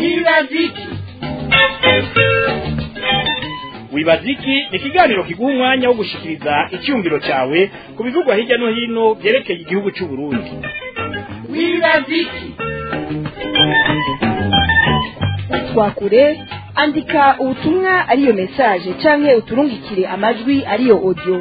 wibaziki wibaziki ni ikiganiro kiguha umwanya wo gushikiriza icyumviro cyawe ku bivugwa hirya no hino byerekeye igihugu cy'u Burundi wibaziki twakure andika ubutumwa ariyo message canke uturungikire amajwi ariyo audio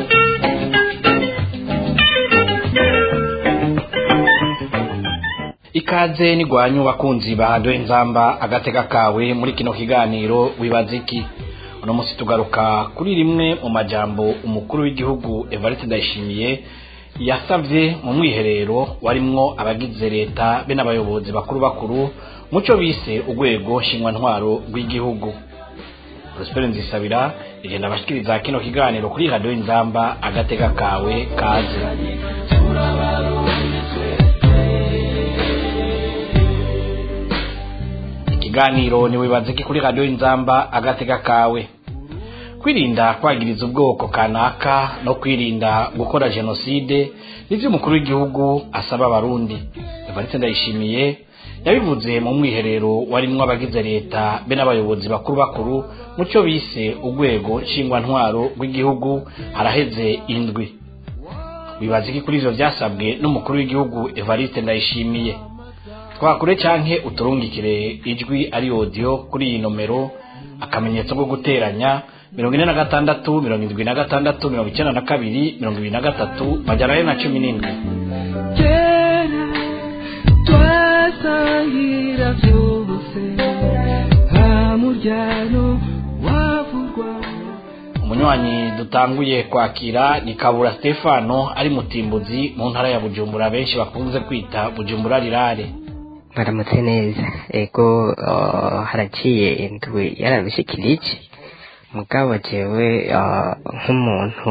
ikaze nigwanyu bakunzi bahadoye nzamba agatega kawe muri kino kiganiro wibaziki uno munsi tugaruka kuri rimwe mu majambo umukuru w'igihugu Evariste Ndayishimiye yasavye mu mwiherero warimwo abagize leta be n'abayobozi bakuru bakuru muco bise urwego ntwaro rw'igihugu Prosper Nzisabira igenda abashikiriza kino kiganiro kuri radio Inzamba agatega kawe kaze ikiganiro ni wibaziki kuri radio Inzamba agatega kawe kwirinda kwagiriza ubwoko kanaka no kwirinda gukora jenoside nivyo umukuru w'igihugu asaba abarundi Evariste Ndayishimiye yabivuze mu mwiherero warimwo abagize leta be n'abayobozi bakuru bakuru muco bise urwego ntwaro rw'igihugu haraheze indwi bibaza iki kuri ivyo vyasabwe n'umukuru w'igihugu Evariste Ndayishimiye twakure canke uturungikire ijwi ari audio kuri iyi nomero akamenyetso ko guteranya mirongo ine na gatandatu mirongo indwi na gatandatu mirongo icenda na kabiri mirongo ibiri na gatatu majana ane na cumi n'indwi kera twasangira byose nta muryano wavurwa umunywanyi dutanguye kwakira ni kabura stefano ari mutimbuzi mu ntara ya bujumbura benshi bakunze kwita bujumbura rirare baramutse neza ego uh, haraciye indwi yarabishikirije mugabo jewe uh, nk'umuntu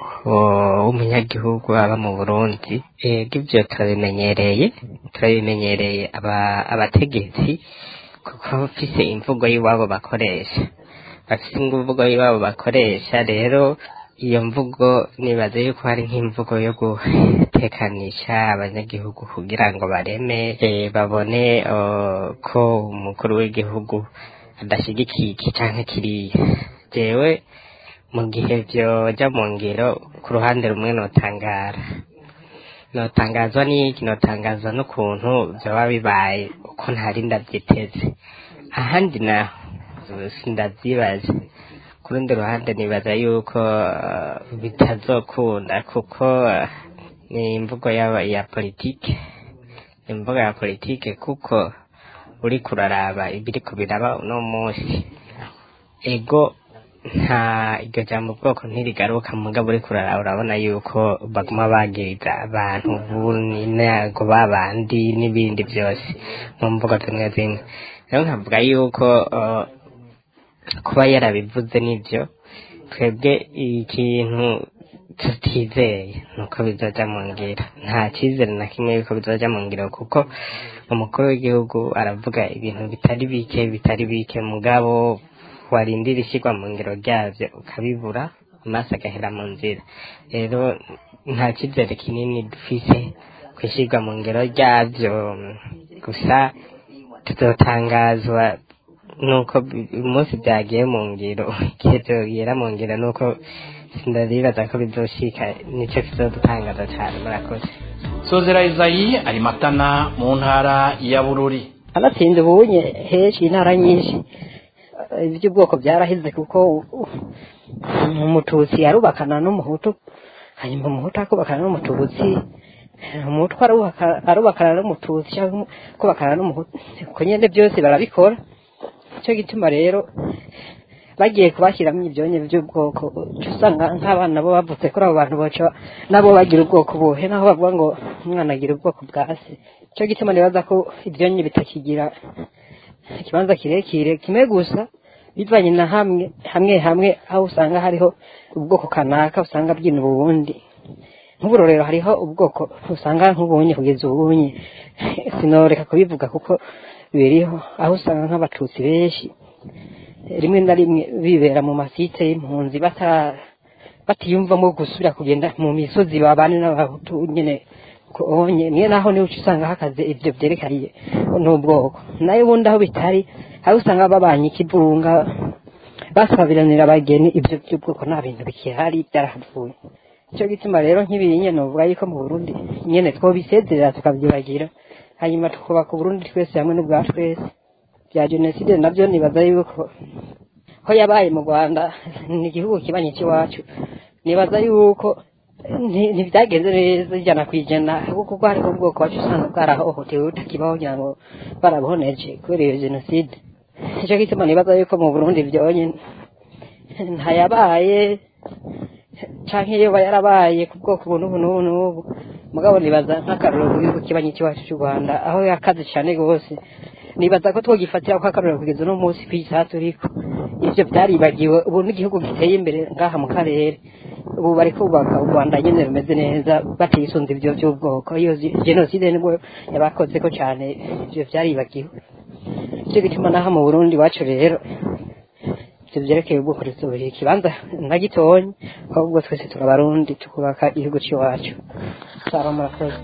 uh, w'umunyagihugu aba mu burundi ego ivyo turabimenyereye turabimenyereye aba, abategetsi kuko bafise imvugo y'iwabo bakoresha bafise imvugo y'iwabo bakoresha rero iyo mvugo nibaza yuko hari nk'imvugo yo gutekanisha abanyagihugu kugira ngo bareme eh, babone uh, ko umukuru w'igihugu adashigikiye iki canke kiriya jewe mu gihe vyoja mu ngiro ku ruhande rumwe notangara notangazwa n'iki notangazwa n'ukuntu vyoba bibaye uko ntari ndavyiteze ahandi naho sindavyibaza ku rundi ruhande nibaza yuko uh, bitazokunda kuko uh, ni imvugo yaba ya politike ni imvugo ya politike kuko uri kuraraba ibiriko biraba uno munsi ego nta iryo jambo bwoko ntirigaruka mugabo uri kuraraba urabona yuko baguma bagiriza abantu buninago babandi n'ibindi byose mu mvugo zimwe zimwe rero nkavuga yuko uh, kuba yarabivuze nibyo twebwe ikintu tutizeye nuko bizoja mu ngiro nta cyizere na kimwe yuko bizoja mu ngiro kuko umukuru w'igihugu aravuga ibintu bitari bike bitari bike mugabo warindira ishyirwa mu ngiro ryavyo ukabibura amaso agahera mu nzira rero nta cyizere kinini dufise kwishyirwa mu ngiro ryavyo gusa tuzotangazwa nuko umunsi byagiye mu ngiro igihe byogera mu ngiro nuko sindaribaza ko bizoshika nicyo kizodutangaza cyane murakoze sozera izayi ari matana mu ntara ya bururi abatsinze ubunye henshi intara nyinshi iby'ubwoko byarahize kuko umututsi arubakana n'umuhutu hanyuma umuhutu akubakana n'umututsi umutwe arubakana n'umututsi cyangwa kubakana n'umuhutu uko nyine byose barabikora nicyo gituma rero bagiye kubashyiramo ibyonye by'ubwoko usanga nk'abana bo bavutse kuri abo bantu baca nabo bagira ubwoko buhe naho bavuga ngo umwana agira ubwoko bwa se nicyo gituma nibaza ko ibyonye bitakigira ikibanza kirekire kimwe gusa bivanye na hamwe hamwe hamwe aho usanga hariho ubwoko kanaka usanga bwina ubundi nk'uburorero hariho ubwoko usanga nk'ubunye kugeza ubunye sinoreka kubivuga kuko biriho aho usanga nk'abatutsi benshi rimwe na rimwe bibera mu masite y'impunzi bata batiyumvamo gusubira kugenda mu misozi babane n'abahutu nyine onye niyo naho niwe uca usanga hakaze ibyo byerekaniye n'ubwoko nayo ubundi aho bitari aho usanga babanye ikivunga basabiranira abageni ibyo by'ubwoko nta bintu bikihari byarahavuye icyo gituma rero nk'ibiri nyene uvuga yuko mu burundi nyene twobisezerera tukavyibagira hanyuma tukubaka uburundi twese hamwe n'ubwa twese bya jenoside nabyo nibaza yuko ko yabaye mu rwanda ni igihugu kibanye cy'iwacu nibaza yuko nti- ntibyagenze neza ijana ku ijana kuko ubwo hariho ubwoko wacu usanga bwarahohotewe butakibaho kugira ngo barabuhoneje kubera iyo jenoside nicyo gituma nibaza yuko mu burundi byonyine ntayabaye canke yoba yarabaye ku bwoko ubu n'ubu n'ubu n'ubu mugabo nibaza nk'akarorero ku gihugu kibanyi cy'iwacu cy'u rwanda aho yakaze cyane rwose nibaza ko twogifatira ko akarorero kugeza uno munsi ku isaha turiko ivyo byaribagiwe ubu n'igihugu giteye imbere ngaha mu karere ubu bari kubaka u rwanda nyene rumeze neza batisunze ivyo vy'ubwoko iyo zi- jenoside nibwo yabakozeko cane ivyo vyaribagiwe icyo gituma naho mu burundi iwacu rero ibyo byerekeye ubwoko dusohoye ikibanza na gitonyi ahubwo twese turabarundi tukubaka igihugu cy'iwacu saba murakoze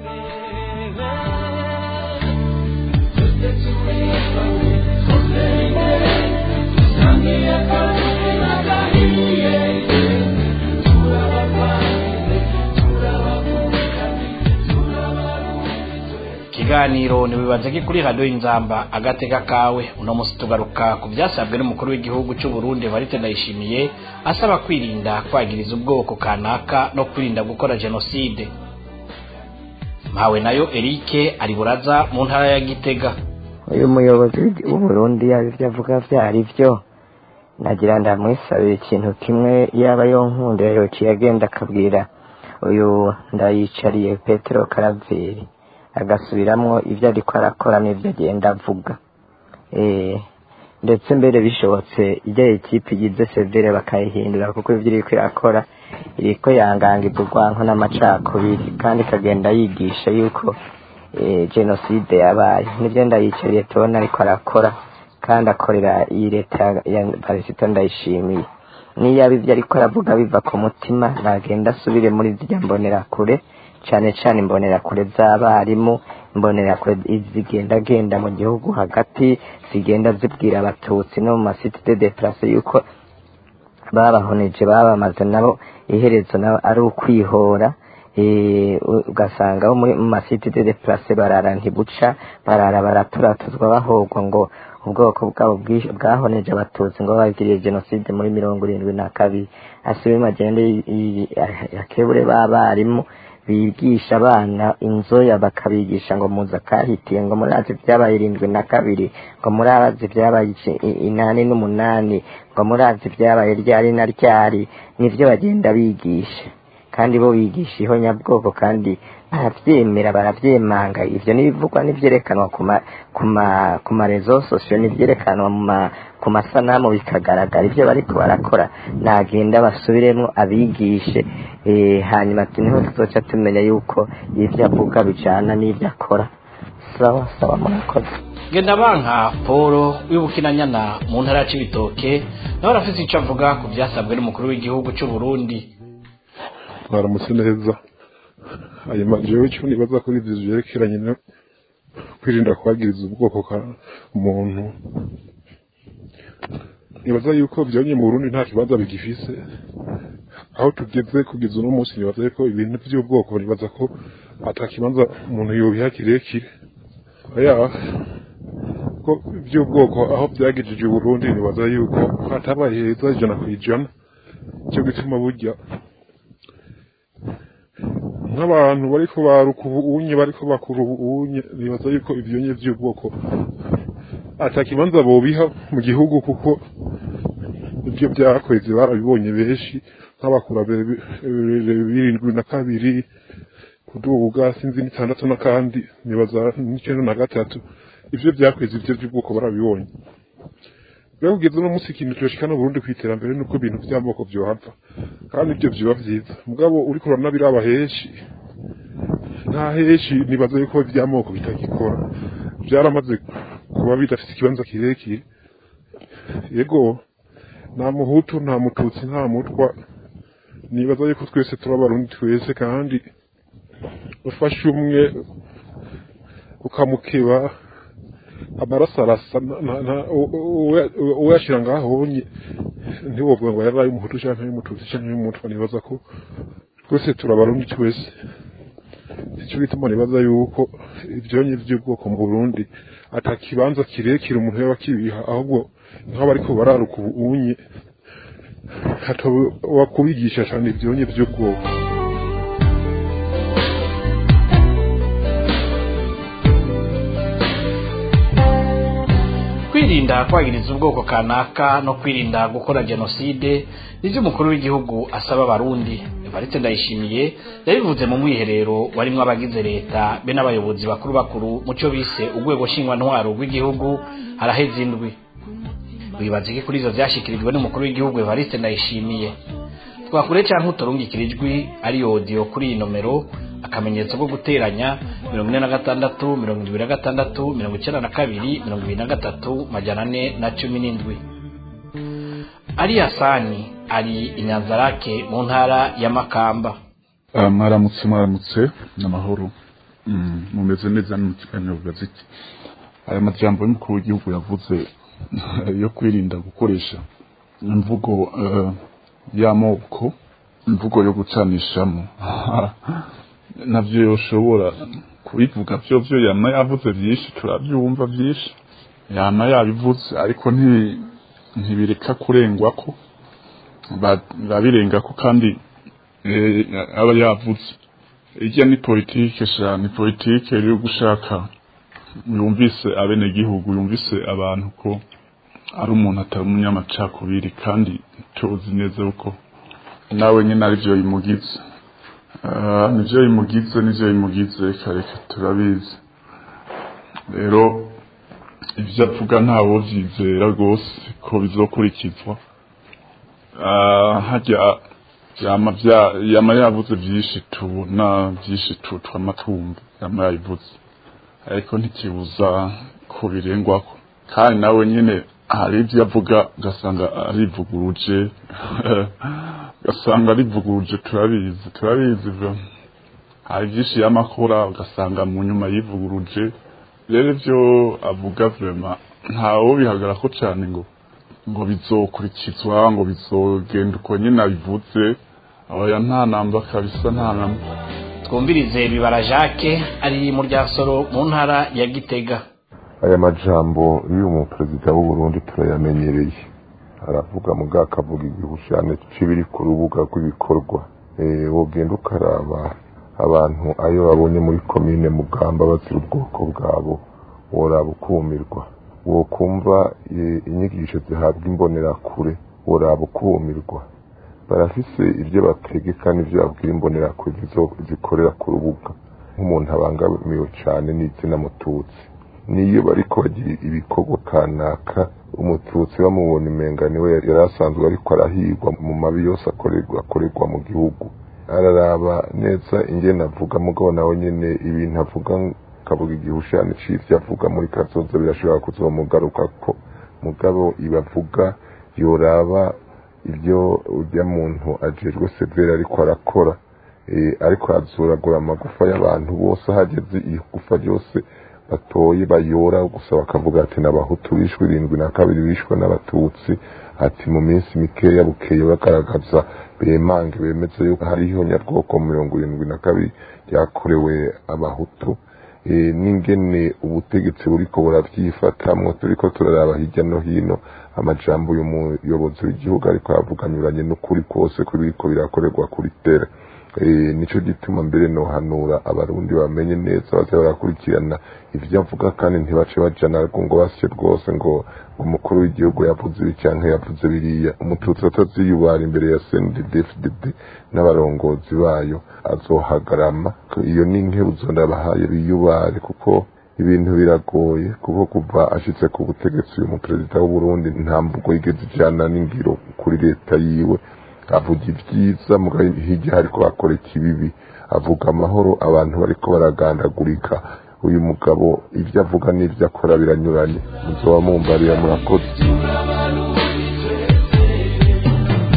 ikiganiro ntibibaze ko kuri radiyo y'inzamba agatega kawe uno munsi tugaruka ku byasabwe n'umukuru w'igihugu cy'u Burundi Evariste Ndayishimiye asaba kwirinda kwagiriza ubwoko kanaka no kwirinda gukora jenoside mpawe nayo Eric ari buraza mu ntara ya Gitega uyu muyobozi w'uburundi yaba ibyo avuga byari byo nagira ndamwisabira ikintu kimwe yaba yonkunda yociye agenda akabwira uyu ndayicariye petero karaveri agasubiramwo ibyo ariko arakora n'ibyo agenda avuga Eh, ndetse mbere bishobotse ijya ekipe igize severe bakayihindura kuko ibyo iriko irakora iriko yangangiza urwanko n'amacakubiri kandi ikagenda yigisha yuko eh, jenoside yabaye nibyo ndayicariye tubona ariko arakora kandi akorera iyi leta ya- ya parisito ndayishimiye niyaba ibyo ariko aravuga biva ku mutima nagenda asubire muri zirya mbonerakure cane cane imbonerakure z'abarimu imbonerakure zigendagenda mu gihugu hagati zigenda zibwira abatutsi no mu masite de deplace yuko babahoneje babamaze nabo iherezo nabo ari ukwihora eh, u- ugasanga bo muri mu masite de deplace barara ntibuca barara baraturatuzwa bahogwa ngo ubwoko bwabo bwi- bwahoneje abatutsi ngo bagiriye jenoside muri mirongo irindwi na kabiri asibe magende y- y- yakebure b'abarimu bigisha abana inzoya bakabigisha ngo muza kahitiye ngo murazi ibyabaye irindwi na kabiri ngo murazi ibyabaye ici- i- inani n'umunani ngo murazi ibyabaye ryari na ryari nivyo bagenda bigisha kandi bo bigisha ihonyabwoko kandi baravyemera baravyemanga ivyo n'ibivugwa n'ivyerekanwa ku ma ku ma ku marezo sosiyo n'ivyerekanwa mu ma ku masanamu bikagaragara ivyo bariko barakora nagenda basubiremwo abigishe eh, hanyuma ati niho tuzoca tumenya yuko ivyo avuga bijana n'ivyo akora sawa sawa murakoze Ngendabanka Paul w'ibukinanyana mu ntara ya Cibitoke nawe arafise ico avuga ku byasabwe n'umukuru w'igihugu cy'u Burundi mwaramutse neza hanyuma jewe icyo nibaza kuri ibyo byerekeranye no kwirinda kwagiriza ubwoko ka muntu nibaza yuko byonye mu Burundi nta kibanza bigifise aho tugeze kugeza uno munsi nibaza yuko ibintu by'ubwoko nibaza ko ata kibanza umuntu yobiha kirekire oya ko by'ubwoko aho byagejeje Burundi nibaza yuko hatabaye heza ijana ku ijana cyo gituma burya nk'abantu bariko baruka ubunye bariko bakura ubunye nibaza yuko ivyonye vy'ubwoko ata kibanza bobiha mu gihugu kuko ibyo byakweze barabibonye benshi nk'abakura be- be- birindwi na kabiri kuduga sinzi n'itandatu n'akandi nibaza n'icenda na gatatu ivyo byakweze ivyo by'ubwoko barabibonye rero kugeza uno munsi ikintu cyoshikana Burundi ku iterambere nuko ibintu by'amoko byohava kandi ibyo byoba vyiza mugabo uriko uranabiraba henshi nta henshi nibaza yuko iby'amoko bitagikora byaramaze kuba bidafite ikibanza kirekire yego nta muhutu nta mututsi nta mutwa nibaza yuko twese turi abarundi twese kandi ufashe umwe ukamukeba amaraso arasa uyashyira ngaho wonye ntiwovuga ngo yari ay'umuhutu cyangwa ay'umututsi cyangwa ay'umutwa nibaza ko twese turabarundi twese icyo bituma nibaza yuko ibyonyi by'ubwoko mu burundi atakibanza kirekire umuntu yaba akibiha ahubwo nk'abariko bararuka ubunye wakubigisha cyane ibyonyi by'ubwoko kwirinda kwagiriza ubwoko kanaka no kwirinda gukora jenoside nivyo umukuru w'igihugu asaba abarundi evariste ndayishimiye yabivuze mu mwiherero warimwo abagize leta be n'abayobozi bakuru bakuru mu cyo bise urwego nshingwantwaro rw'igihugu haraheze indwi wibaza iki kuri ivyo vyashikirijwe n'umukuru w'igihugu evariste ndayishimiye twakure canke uturungikira ijwi ari audio kuri iyi nomero akamenyetso ko guteranya mirongo ine na gatandatu mirongo indwi na gatandatu mirongo icenda na kabiri mirongo ibiri na gatatu majana ane na cumi n'indwi ari hasani ari inyanzarake mu ntara ya makamba mwaramutse mwaramutse n'amahoro mumeze neza no mu kiganiro gaziki aya majambo y'umukuru w'igihugu yavuze yo kwirinda gukoresha imvugo y'amoko imvugo yo gucanishamo navyo yoshobora kubivuga vyo vyo yama yavuze vyinshi turavyumva vyinshi yama yabivuze ariko ntibireka kurengwako babirengako kandi aba yavuze irya ni politike sha ni politike yo gushaka yumvise abenegihugu yumvise abantu ko ari umuntu atari umunyamacakubiri kandi tuzi neza yuko nawe nyine arivyo bimugize nivyo bimugize nivyo bimugize kareka turabizi rero ivyo avuga ntawo vyizera rwose ko bizokurikizwa harya yama yama yavuze vyinshi tubona vyinshi twamatumva yama yabivuze ariko ntikibuza ko birengwako kandi nawe nyine hari ibyo avuga ugasanga arivuguruje ugasanga arivuguruje turabizi turabizi hari byinshi y'amakora ugasanga mu nyuma yivuguruje rero ibyo avuga vrema ntawo bihagarara ko cyane ngo ngo bizokurikizwa ngo bizogenda uko nyine abivuze oya nta namba kabisa nta namba twumvirize bibara jacques ari mu ryasoro mu ntara ya gitega aya majambo y'umu perezida w'u Burundi turayamenyereye aravuga muga akavuga igihushane c'ibiri ku rubuga rw'ibikorwa wogenda ukaraba abantu ayo babonye muri komine mugamba bazira ubwoko bwabo woraba ukumirwa wokumva inyigisho zihabwa imbonerakure woraba ukumirwa barafise ibyo bategeka n'ibyo babwira imbonerakure zikorera ku rubuga nk'umuntu abangamiwe cyane n'itsina mututsi niyo bariko bagira ibikorwa kanaka umututsi bamubona imenga niwe yari asanzwe ariko arahigwa mu mabi yose akorerwa akorerwa mu gihugu araraba neza ingene avuga mugabo nawe nyene ibintu avuga akavuga igihushane c'ivyo avuga muri kazoza birashobora kuzomugarukako mugabo ibavuga yoraba ibyo urya muntu ajejwe severe ariko arakora ariko azuragura amagufa y'abantu bose hageze igufa ryose batoye bayora gusa bakavuga ati n'abahutu bishwe irindwi na kabiri bishwe n'abatutsi ati mu minsi mikeya bukeye bagaragaza bemange bemeza yuko hariho nyabwoko mirongo irindwi na kabiri ryakorewe abahutu n'ingene ubutegetsi buriko burabyifatamwo turiko turaraba hirya no hino amajambo y'umuyobozi w'igihugu ariko aravuga anyuranye n'ukuri kose ko biriko birakorerwa kuri tere nico gituma mbere nohanura abarundi bamenye neza baze barakurikirana ivyo avuga kandi ntibace bajana ngo basye rwose ngo umukuru w'igihugu yavuze ibi canke yavuze biriya umututsi ataziyubara imbere ya CNDD-FDD n'abarongozi bayo azohagarama iyo ni inkebuzo ndabahaye biyubare kuko ibintu biragoye kuko kuva ashitse ku butegetsi uyu muperezida w'u Burundi nta mvugo yigeze ijana n'ingiro kuri leta yiwe avuga ibyiza mugabo hirya hariko bakora ikibibi avuga amahoro abantu bariko baragandagurika uyu mugabo ibyo avuga n'ibyo akora biranyuranye muzoba mumbariya murakoze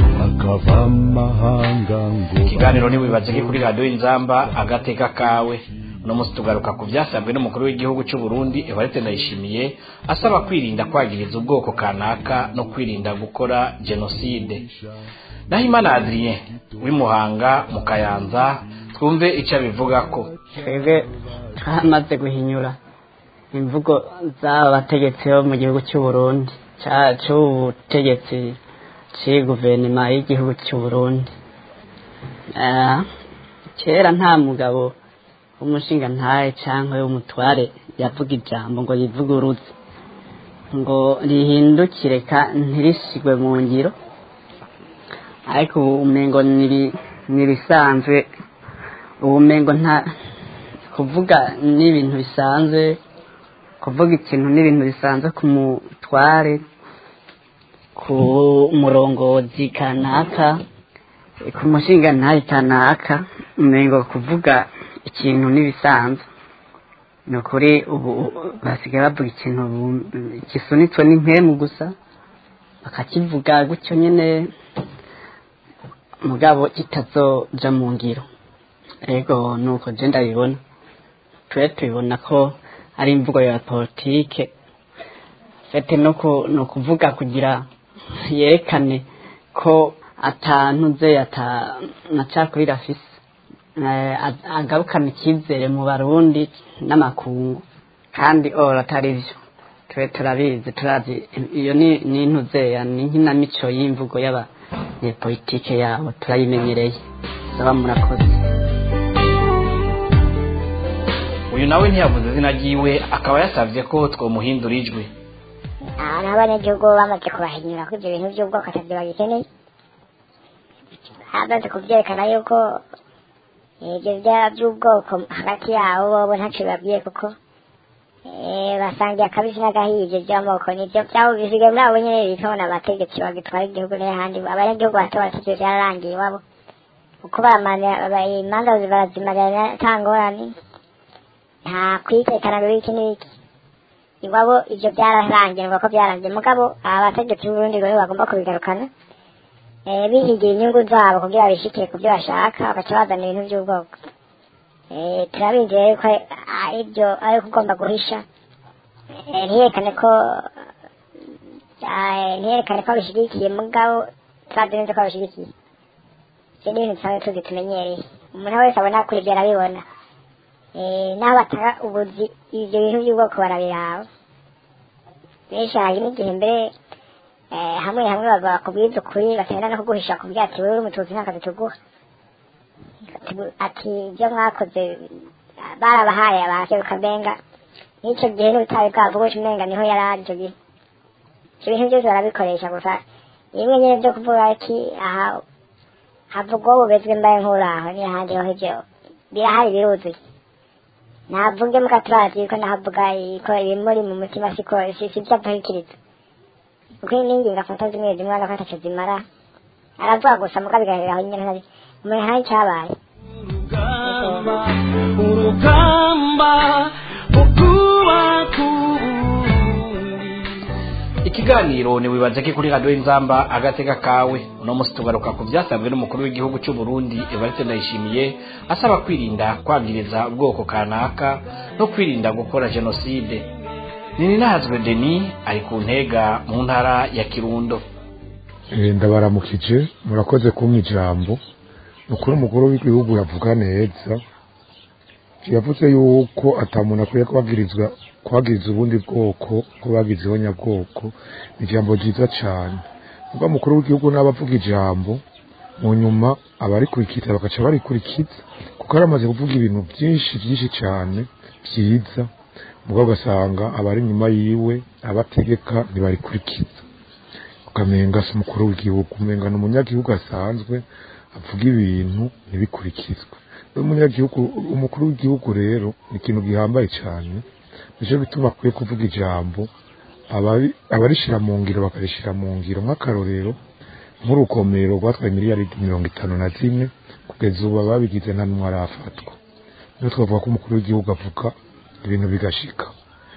kavamahanga ngo ikiganiro ntiwibaze ko kuri radiyo y'inzamba agateka kawe uno munsi tugaruka ku byasabwe n'umukuru w'igihugu cy'u Burundi Evariste Ndayishimiye asaba kwirinda kwagiriza ubwoko kanaka no kwirinda gukora jenoside naho imana Adrien w'imuhanga mu kayanza twumve icyo abivuga ko twebwe twamaze guhinyura imvugo z'aba bategetsi bo mu gihugu cy'u Burundi cy'ubutegetsi cy'iyi guverinoma y'igihugu cy'u Burundi Eh, kera nta mugabo w'umushinga ntaye cyangwa w'umutware yavuga ijambo ngo yivuguruze ngo rihindukire ka- ntirisigwe mu ngiro ariko ubu umengo nibi- nibisanzwe ubumengo nta kuvuga n'ibintu bisanzwe kuvuga ikintu n'ibintu bisanzwe ku mutware ku murongozi kanaka ku mushinga ntaye kanaka umengo kuvuga ikintu n'ibisanzwe ni ukuri ubu basigaye bavuga ikintu bu- gisunitswe n'impemu gusa bakakivuga gutyo nyine mugabo kitazoja mu ngiro ego nuko je ndabibona twe tubibona ko ari imvugo ya politike fete no ku- ni ukuvuga kugira yerekane ko atantuze ata macakubiri afise Eh, a- agarukana icyizere mu barundi n'amakungu kandi ora atari byo twe turabizi turazi iyo ni ni intuzeya ni inkinamico y'imvugo y'abanyepolitike yabo turayimenyereye saba murakoze uyu nawe ntiyavuze izina ryiwe akaba yasabye ko twomuhindura ijwi aha n'abanyagihugu bamaze kubahinyura ko ibyo bintu by'ubwoko atabyo bagikeneye bamaze kubyerekana yuko ibyo bya- by'ubwoko hagati yabo bobo ntacyo bibabwiye kuko eh, basangiye akabisi n'agahiye ibyo by'amoko nibyo byabo bisigaye muri abo nyine bitona abategetsi bagitwara igihugu n'ahandi abanyagihugu bato batatu byararangiye iwabo kuko baramana ba- imanza barazimarira nta ngorane nta kwitekana ngo iki n'iki iwabo ibyo byararangiye ngo ko byarangiye mugabo aba bategetsi b'uburundi rero bagomba kubigarukana eh, bihigira inyungu zabo kugira bishikire ku byo bashaka bagaca bazana ibintu by'ubwoko Eh, turabizi rero ko ari byo ari kugomba guhisha Eh, ntiyerekane ko eh, ntiyerekane ko abishyigikiye mugabo turazi neza ko abishyigikiye ibyo ni ibintu dusanzwe tuzi tumenyereye umuntu wese abona kuri ibyo arabibona Eh, n'aho batanga ubuzi ibyo bintu by'ubwoko barabiraba benshi hari n'igihe mbere eh, hamwe hamwe bava bakubwiza ukuri batenda no kuguhisha kubwira ati wewe uri umututsi nta kazi tuguha Ati- ati ibyo mwakoze barabahaye abaseruka benga n'icyo gihe n'ubutabi bwabo bwo umenga niho yari ari icyo gihe ibyo bintu byose barabikoresha gusa rimwe nyine byo kuvuga ati aha havugwa bubezwe mbaye nk'uraho n'ahandi ho ibyo birahari biruzuye navuge muka turazi ko nahavuga ko ibimuri mu mutima siko si si byo apahikiriza kuko n'ingingo afata zimwe zimwe urabona ko ataco zimara aravuga gusa muka bigaragara aho nyine ntari umuntu ntayo cyabaye urugamba ukubaka ikiganiro ntiwibaze ko kuri radiyo y'inzamba agatega kawe uno munsi tugaruka ku byasabwe n'umukuru w'igihugu cy'u Burundi Evariste Ndayishimiye asaba kwirinda kwagiriza ubwoko kanaka no kwirinda gukora jenoside Nininahazwe Denis ari ku ntega mu ntara ya Kirundo Eh, ndabaramukije murakoze kumpa ijambo ni ukuri umukuru w'igihugu yavuga neza yavuze yuko atamuntu akwiye kubagirizwa kuhagiriza ubundi bwoko ko bagizeho nyabwoko ni ijambo ryiza cyane ubwo umukuru w'igihugu n'abavuga ijambo mu nyuma abarikurikiza bagaca barikurikiza kuko aramaze kuvuga ibintu byinshi byinshi cyane byiza mugabo ugasanga abari inyuma yiwe abategeka ntibarikurikiza ukamenga si umukuru w'igihugu umenga ni umunyagihugu asanzwe avuga ibintu ntibikurikizwe umunyagihugu umukuru w'igihugu rero ni ikintu gihambaye cyane nicyo bituma akwiye kuvuga ijambo abari- abarishira mu ngiro bakarishira mu ngiro nk'akarorero nk'urugomero rwatwaye miliyari mirongo itanu na zine kugeza ubu ababigize nta n'umwe arafatwa niyo twavuga ko umukuru w'igihugu avuga ibintu bigashika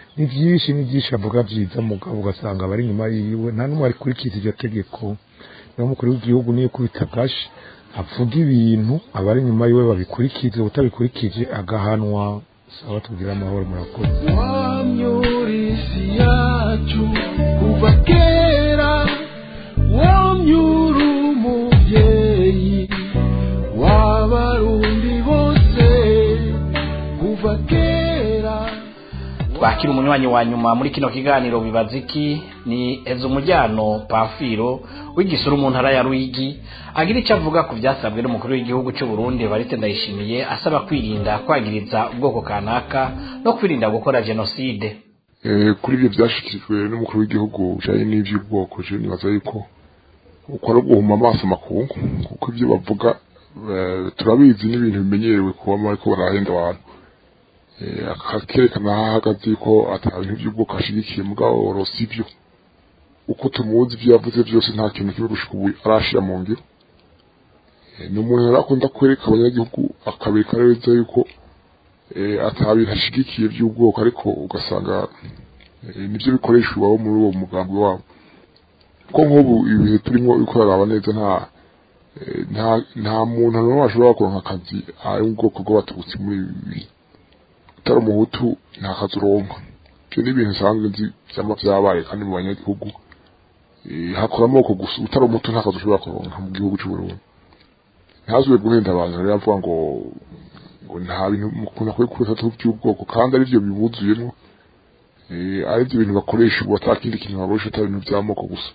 ni byinshi ni byinshi avuga byiza mugabo ugasanga abari inyuma yiwe nta n'umwe arikurikiza iryo tegeko niyo mukuru w'igihugu niyo kubita gashi avuga ibintu abari inyuma yiwe babikurikize utabikurikije agahanwa sawa tugira amahoro murakoze wamyurisi yacu kuva kera wamyura umubyeyi w'abarundi bose kuva kera twakira umunywanyi wa nyuma muri kino kiganiro bibaza iki ni ezo umujyano pafiro w'igisura mu ntara ya ruyigi agira icyo avuga ku byasabwe n'umukuru w'igihugu cy'u Burundi barite ndayishimiye asaba kwirinda kwagiriza ubwoko kanaka no kwirinda gukora jenoside kuri ibyo byashyikirijwe n'umukuru w'igihugu bijyanye n'iby'ubwoko je nibaza yuko ukora guhuma amaso amakungu kuko ibyo bavuga turabizi n'ibintu bimenyerewe kuba ariko barahenda abantu akakerekana aho ahagaze ko ata bintu by'ubwoko ashyigikiye mugabo rosi ibyo uko tumuzi ibyo yavuze byose nta kintu kimwe gushika ubu arashira mu ngiro ni umuntu rero akunda kwereka abanyagihugu akabereka neza yuko atabintu ashigikiye by'ubwoko ariko ugasanga nibyo bikoresha iwabo muri uwo mugambi wabo kuko nk'ubu ibihe turimo uriko uraraba neza nta nta nta muntu n'umwe ashobora kuronka akazi ari mu bwoko bw'abatutsi muri ibi bihe utari umuhutu nta kazi uronka ibyo ni ibintu nsanzwe nzi byama byabaye kandi mu banyagihugu hakora amoko gusa utari umutu nta kazi ushobora kuronka mu gihugu cy'uburundi ntazwe guhenda abantu rero avuga ngo ngo nta bintu ukuntu akwiye kubifata by'ubwoko kandi ari byo bibuzuyemo ari byo bintu bakoresha ubu atakindi kintu bakoresha atari ibintu by'amoko gusa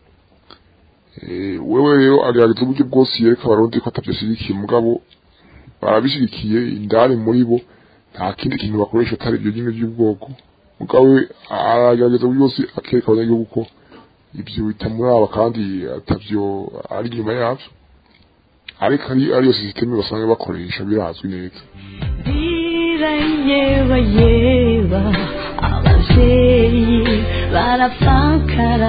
wewe rero agerageza uburyo bwose yereka abarundi ko atabyashyigikiye mugabo barabishyigikiye indani muri bo nta kindi kintu bakoresha atari ibyo nyine by'ubwoko mugabo aragerageza uburyo bwose akereka abanyagihugu ko ibyo bitamuraba kandi atabyo ari inyuma yabyo ariko ari ariyo sisiteme basanzwe bakoresha birazwi neza yeba yeba abavyeyi barapfakara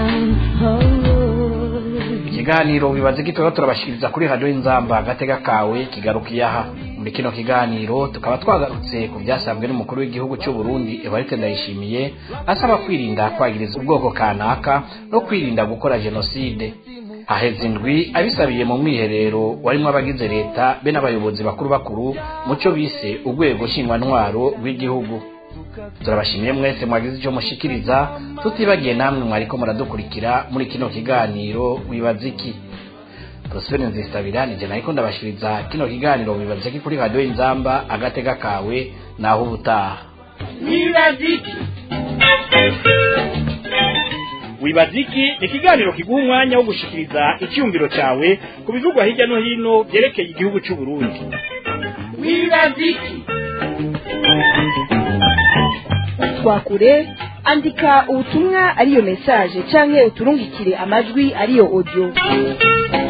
ikiganiro bibaze gitoya turabashikiriza kuri radiyo y'inzamba agatega kawe kigarukiye aha muri kino kiganiro tukaba twagarutse ku byasabwe n'umukuru w'igihugu cy'u Burundi Evariste Ndayishimiye asaba kwirinda kwagiriza ubwoko kanaka no kwirinda gukora jenoside haheze indwi abisabiye mu mwiherero warimo abagize leta be n'abayobozi bakuru bakuru mu cyo bise urwego nshingwantwaro rw'igihugu turabashimiye mwese mwagize icyo mushikiriza tutibagiye namwe mwariko muradukurikira muri kino kiganiro wibaza iki Prosper Nzistabira nije nariko ndabashiriza kino kiganiro wibaza iki kuri radio Inzamba agatega kawe naho ubutaha wibaziki wibaziki ni ikiganiro kiguha umwanya wo gushikiriza icyumviro cyawe ku bivugwa hirya no hino byerekeye igihugu cy'u Burundi wibaziki twakure andika ubutumwa ariyo message canke uturungikire amajwi ariyo audio